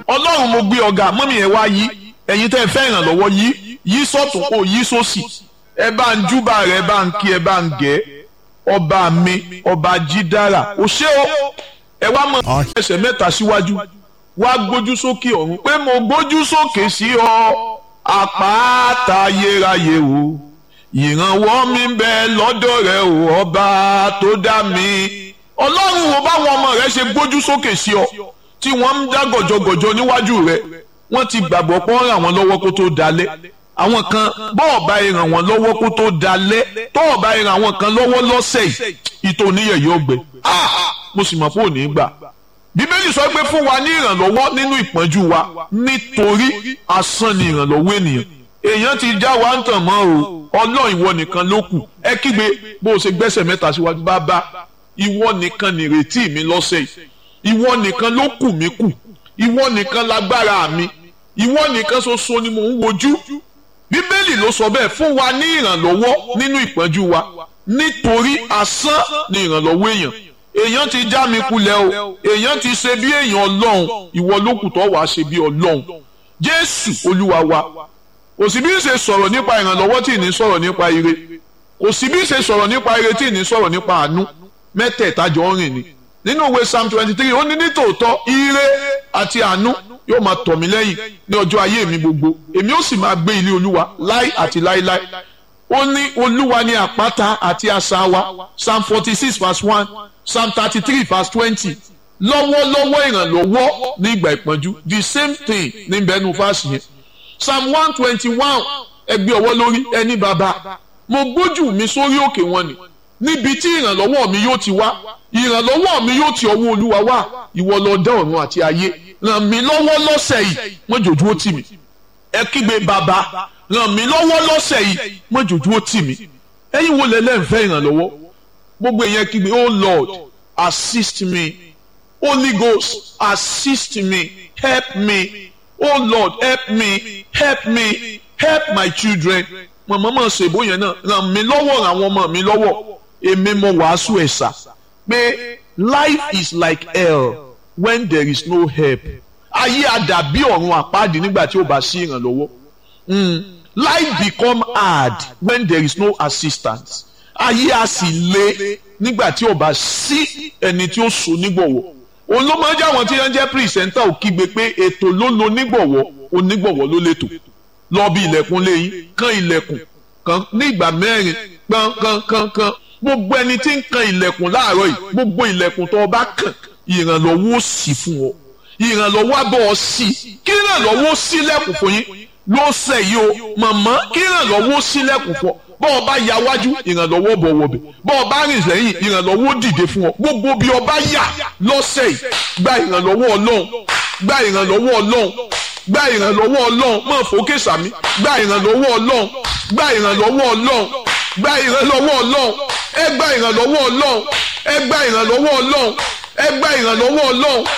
ọlọ́run mo gbé ọ̀gá mọ́mí ẹ̀ wá yí ẹ̀yin tẹ́ ẹ fẹ́ ìrànlọ́wọ́ yí yí sọ́tún kó yí sósì ẹ bá ń júbà rẹ ẹ bá ń kí ẹ bá ń gẹ̀ ọba mi ọba jídára ò ṣé o ẹ wá mọ ẹsẹ̀ mẹ́ta síwájú wá gbójú sókè ọ̀run pé mo gbójú sókè sí ọ àpáta ayérayé o ìrànwọ́ mi ń bẹ lọ́dọ̀ rẹ o ọba tó dá mi ọlọ́run wo báwọn ọmọ rẹ ṣe gbójú sókè sí ọ tí wọ́n ń dá gọ̀jọ̀gọ̀jọ̀ níwájú rẹ wọ́n ti gbàgbọ́ pé wọ́n ràn wọ́n lọ́wọ́ kó tó dalẹ̀ àwọn kan bọ́ọ̀ bá ràn wọ́n lọ́wọ́ kó tó dalẹ̀ tọ́ọ̀ bá ràn àwọn kan lọ́wọ́ lọ́sẹ̀ yìí ìtòníyẹ̀ yóò gbẹ mo sì mọ̀ pé ò ní gbà bíbélì sọ pé fún wa ní ìrànlọ́wọ́ nínú ìpọ́njú wa nítorí asán ni ìrànlọ́wọ́ ènìyàn èèyàn ti já wa ń tàn mọ́ o ọlọ́run ìwọ nìkan ló kù ẹ kígbe bó o ṣe gbẹ́sẹ̀ mẹ́ta síwájú bàbá ìwọ nìkan nìrètí mi lọ́sẹ̀ yìí ìwọ nìkan ló kù mí kù ìwọ nìkan lágbára mi ìwọ nìkan ṣoṣo ni mò ń wojú bíbélì ló sọ bẹ́ẹ̀ fún wa ní ìrànlọ́wọ́ nínú ìpọ́njú wa nítorí asán ni ìrànlọ́wọ́ èèyàn èèyàn ti já mi kulẹ̀ o èèyàn ti ṣe bí èèyàn ọlọ́run ìwọ ló kù tó wàá ṣe bí ọlọ́run jésù olúwa wa kò sí bí ń ṣe sọ̀rọ̀ nípa ìrànlọ́wọ́ tí ì ní sọ̀rọ̀ nípa ire kò sí bí ń ṣe sọ̀rọ̀ nípa ire tí ì ní sọ̀rọ̀ nípa àánú mẹ́tẹ̀ẹ̀ta jọ ń rìn ni nínú ìwé psalm twenty three ó ní nítòótọ́ ire àti àánú yóò máa tọ̀ mí lẹ́yìn ní ọjọ́ ayé mi gbogbo èmi ó sì máa gbé ilé olúwa láì àti láíláí ó ní olúwa ní àpáta àti asà wa psalm forty six verse one psalm thirty three verse twenty lọ́wọ́lọ́wọ́ ìrànlọ́wọ́ ní ìgbà ìpọ́njú the same thing ní bẹ́ẹ̀nu fásì yẹn psalm one twenty one ẹgbẹ́ ọwọ́ lórí ẹni bàbá mo gbójú mi sórí òkè wọn ni níbi tí ìrànlọ́wọ́ mi yóò ti wá ìrànlọ́wọ́ mi yóò ti ọwọ́ olúwa wá ìwọ ló dá ọ̀run àti ayé ràn mí lọ́wọ́ lọ́sẹ̀ yìí mọ́jòjú ó tì mí ẹ kígbe bàbá ràn mí lọ́wọ́ lọ́sẹ̀ yìí mọ́jòjú ó tì mí ẹ̀yin wo lẹ́lẹ́ ń fẹ́ ìrànlọ́wọ́ gbogbo èèyàn kígbe oh lord assist me holy ghost assist me help me oh lord help me help me help my children mọ̀mọ́ mọ̀ ṣèbó yẹn náà ràn mí lọ́wọ́ ràn àwọn ọmọ mi lọ́wọ́ èmi mo wàásù ẹ̀sà pé life is like hell when there is no help ayé àdàbí ọ̀run àpáàdì nígbà tí ó bá sí ìrànlọ́wọ́ life become hard when there is no assistance ayé a sì le nígbà tí ó bá sí ẹni tí ó so nígbọ̀wọ́ òun ló máa ń jẹ́ àwọn tí wọ́n jẹ́ pírísẹ́ńtà ò kígbe pé ètò ló lo nígbọ̀wọ́ onígbọ̀wọ́ ló lẹ́tò lọ bí ilẹ̀kùn lẹ́yìn kan ilẹ̀kùn kan ní ìgbà mẹ́rin kan kan kan kan gbogbo ẹni tí ń kan ilẹ̀kùn láàárọ̀ yìí gbogbo ilẹ̀kùn tó o bá kàn ìrànlọ́wọ́ ó sì fún ọ ìrànlọ́wọ́ abọ́ ọ sí kí ìrànlọ́wọ́ ó sílẹ̀kùn fún yín lọ́sẹ̀ yìí o màmá kí ìrànlọ́wọ́ ó sílẹ̀kùn fún ọ bọ́ ọ bá ya wájú ìrànlọ́wọ́ bọ̀ wọ̀bẹ̀ bọ́ ọ bá rìn lẹ́yìn ìrànlọ́wọ́ dìde fún ọ gbogbo bí ọ bá yà lọ́sẹ̀ yìí gba ìrànlọ́wọ́ ọlọ́run gba ìrànlọ́wọ́ ọlọ́run gba ìrànlọ́wọ́ ọlọ́run mọ̀ fòkè sàmí gba ìrànlọ́wọ́ ọlọ́run gba ìrànlọ́wọ́ ọlọ́run gba ìrànlọ́wọ́ ọlọ́run ẹ gba ìrànlọ́wọ́ ọlọ́run ẹ gba ìrànlọ́wọ́ ọlọ́run ẹ gba ìrànlọ́wọ́ ọlọ́run